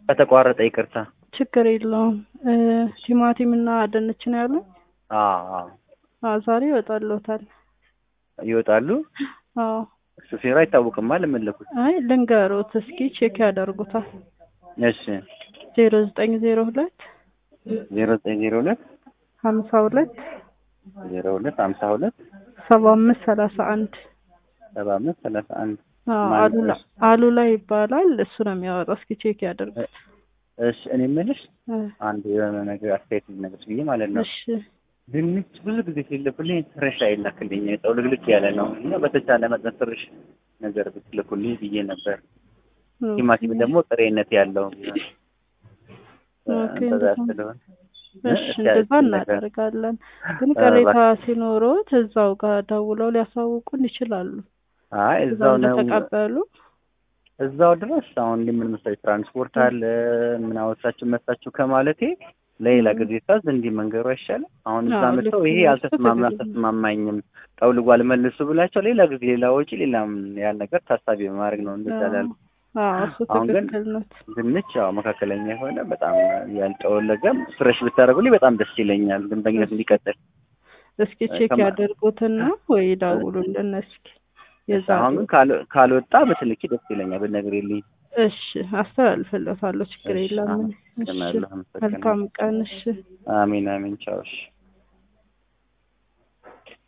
ከተቋረጠ ይቅርታ። ችግር የለውም። እ ቲማቲም እና ድንች ነው ያለው። አዎ አዎ አዎ ዛሬ ይወጣልዎታል። ይወጣሉ። አዎ ሹፌሩ አይታወቅም አለ መለኩት። አይ ልንገሮት እስኪ ቼክ ያደርጉታል። እሺ ዜሮ ዘጠኝ ዜሮ ሁለት ዜሮ ዘጠኝ ዜሮ ሁለት ሀምሳ ሁለት ዜሮ ሁለት ሀምሳ ሁለት ሰባ አምስት ሰላሳ አንድ ሰባ አምስት ሰላሳ አንድ አዎ ማን አሉላ እሱ? አሉላ ይባላል። እሱ ነው የሚያወጣው። እስኪ ቼክ ያደርጉት። እሺ እኔ የምልሽ እ አንድ የሆነ ነገር አስተያየት ልነግርሽ ብዬ ማለት ነው። እሺ ድንች ብዙ ጊዜ ሲልኩልኝ ፍሬሽ አይላክልኝ ጠውልግልክ ያለ ነው እና በተቻለ መጠን ፍሬሽ ነገር ብትልኩልኝ ብዬ ነበር። ቲማቲም ደግሞ ጥሬነት ያለው ኦኬ፣ እንደዛ እንደዛ። ስለሆነ እሺ እስኪ እንደዛ አዲስ ነገር እናደርጋለን። ግን እ ቅሬታ እባክህ። ሲኖሮት እዛው ጋር ደውለው ሊያሳውቁን ይችላሉ። አይ እዛው እዛው ነው እንደተቀበሉ እዛው ድረስ አሁን እንዲህ ምን መሰለኝ ትራንስፖርት አለ ምን አወሳችሁ መጣችሁ ከማለቴ ለሌላ ጊዜ ታዝ እንዲህ መንገሩ አይሻልም? አሁን እዛ አዎ፣ መጥተው ልክ ይሄ ነው። አልተስማማ ትክክል ነው። አልተስማማኝም ጠውልጓል መልሱ ብላቸው ሌላ ጊዜ ሌላ ወጪ ሌላም ያን ነገር ታሳቢ በማድረግ ነው እንደዛ ላልኩ። አዎ እሱ አሁን ግን ትክክል ነው። ድንች ያው መካከለኛ የሆነ በጣም ያልጠወለገም ፍሬሽ ብታደርጉልኝ በጣም ደስ ይለኛል። ደንበኝነት እንዲቀጥል እስኪ ቼክ ከማ- ያደርጉትና ወይ ደውሉልን እስኪ የዛ አሁን ግን ካል- ካልወጣ በትልኪ ደስ ይለኛል ብትነግሪልኝ። እሺ አስተላልፍለታለሁ። ችግር እሺ፣ የለም። እሺ አመሰግናለሁ፣ አመሰግናለሁ። መልካም ቀን። እሺ አሚን አሚን። ቻው እሺ።